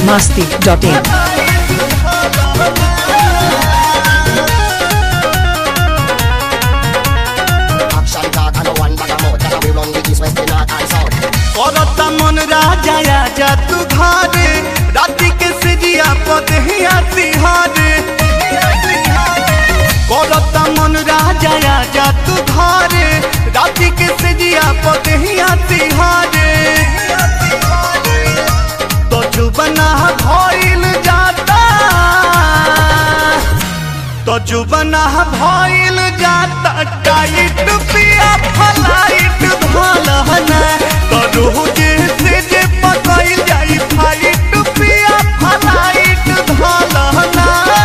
masti.in. Action talk and no one bag of mouth. That we run the east, west, the north and south. करता मन राजा आजा तू घरे राति के सिजिया पदहिया तिहारे करता मन राजा आजा तू घरे राति के सिजिया पदहिया तिहारे तो जुबना भइल जाता तो जुबना भइल जाता टाइट पिया फलाइट भलहना तो रोज से जे पकइल जाई फाइट पिया फलाइट भलहना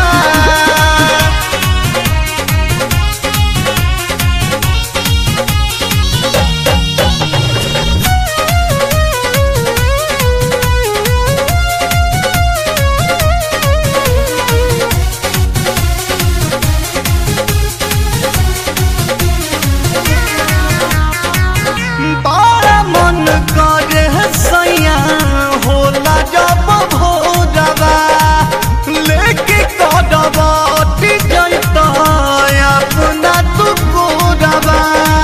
बड़ा मन करे सैया होला जब भोरवा लेके कदवा जैत अपना तू गोरवा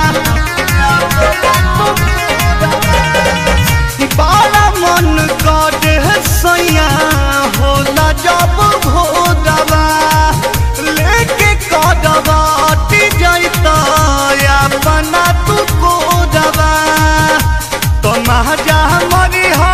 बड़ा मन करे सैया होला जब भोरवा लेके कदवा जैत अपना तू गोरवा तो महाजा मरी हो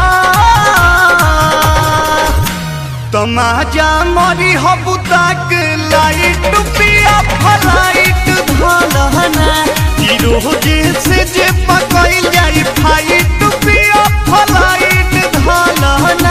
तो महाजा मरी हो बुताक लाइट पिया फलाइट धलहना ई रोज से जे पकइल जाई फाइट पिया फलाइट धलहना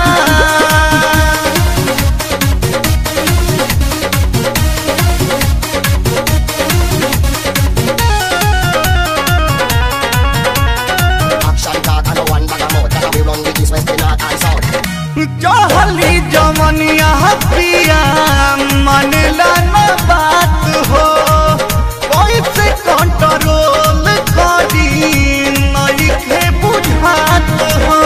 Action talk and no one bag of mouth. That we run the east, west, the north and south. चहली जमनिया पिया मनला न बात हो कैसे कंट्रोल करी नइखे बुझात हो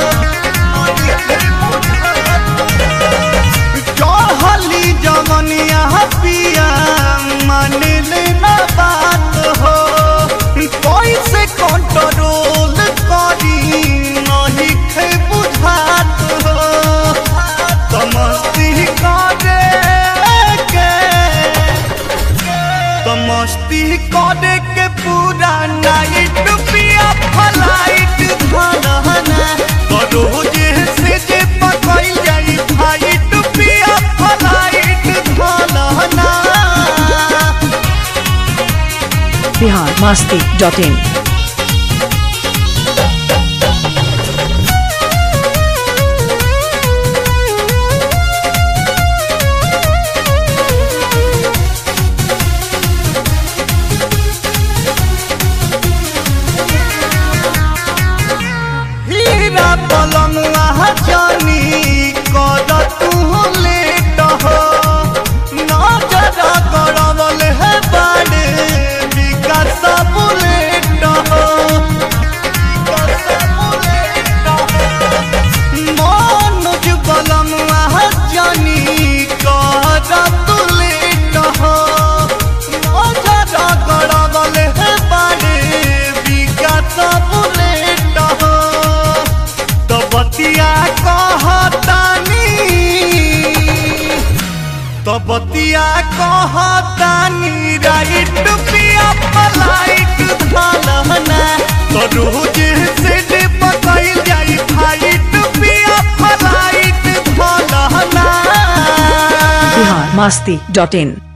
चहली जमनिया पिया मनले न बात हो कैसे कंट्रोल करी नइखे बुझात हो तमस्ती करे के तमस्ती करे के पूरा नाइट पिया फलाइट धनहना तो रोज से जे पकइल जाई फाइट पिया फलाइट धनहना Bihar masti.in. हीरा पलंगवा जानी कर तू लेट हो नजर करवल है बाड़े विकास बुलेट हो मनोज पलंगवा जानी कर तू लेट हो नजर करवल है बाड़े विकास बुलेट हो तो बतिया कहतानी तो बतिया कहतानी राइट पिया पलाइट धलहना तो रोज से जे पकइल जाई फाइट पिया पलाइट धलहना Bihar masti.in.